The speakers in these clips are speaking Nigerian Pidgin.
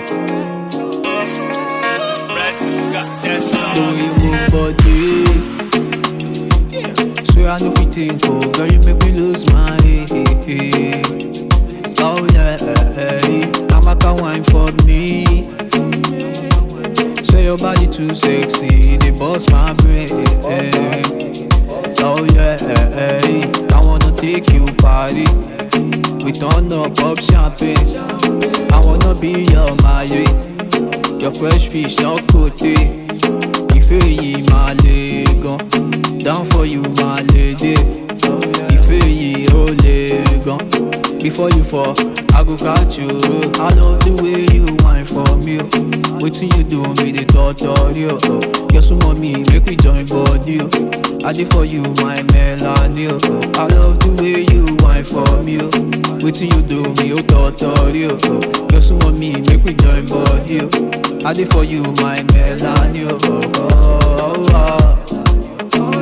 The way you move body Swear I know fit think oh Girl you make me lose my head Oh yeah I'm a can wine for me Swear your body too sexy They bust my brain Oh yeah I wanna take you party We turn up pop champagne I wanna be your Mary Your fresh fish, no côté. Ìfẹ́ yìí máa le gan. Down for you, my lady. Ìfẹ́ yìí ó le gan. Before you fall, I go catch you. I love the way you whine for me. oh. Wetin you do me dey totori o. Oh. Girl súnmọ́ mi, make we join body o. I dey for you, my melody o. Oh. I love the way you whine for me o. Wetin you do me ó totori o. Oh. Girl súnmọ́ mi, make we join body o. I dey for you, my melody o. Oh. Oh, oh.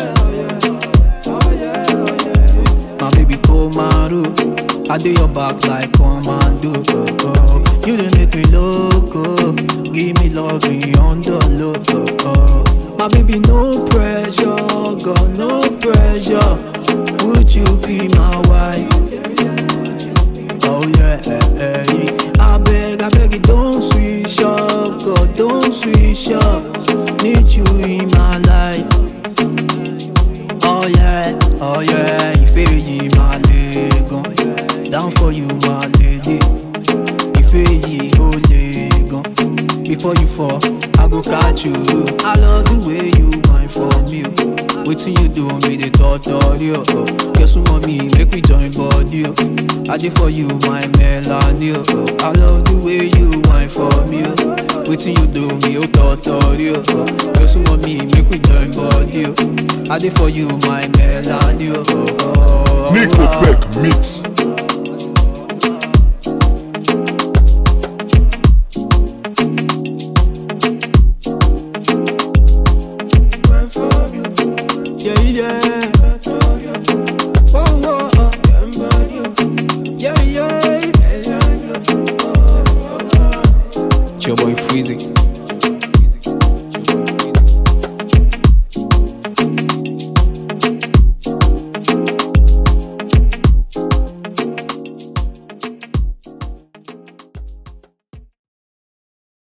My baby Komaru I do your back like commando oh, oh. You dey make me loco Give me love beyond the low oh, oh. My baby no pressure God no pressure Would you be my wife? Oh yeah I beg, I beg you don't switch up God don't switch up Need you in my life Oh yeah, oh yeah, ìfẹ́ yìí máa le gan. Down for you, my lady. Ìfẹ́ yìí ó le gan. Before you fall, I go catch you. I love the way you whine for me. oh. Wetin you do me dey totori o. Oh. Girl súnmọ́ mi, make we join body o. I dey for you, my melody o. Oh. I love the way you whine for me o. Wetin you do me ó totori o. Oh. Girl súnmọ́ mi, make we join body o. I dey for you, my melody o. Oh. Oh, Nico oh. Peck Mix. Yeah, yeah. Oh, oh, oh. Yeah, yeah. It's your boy Freezy.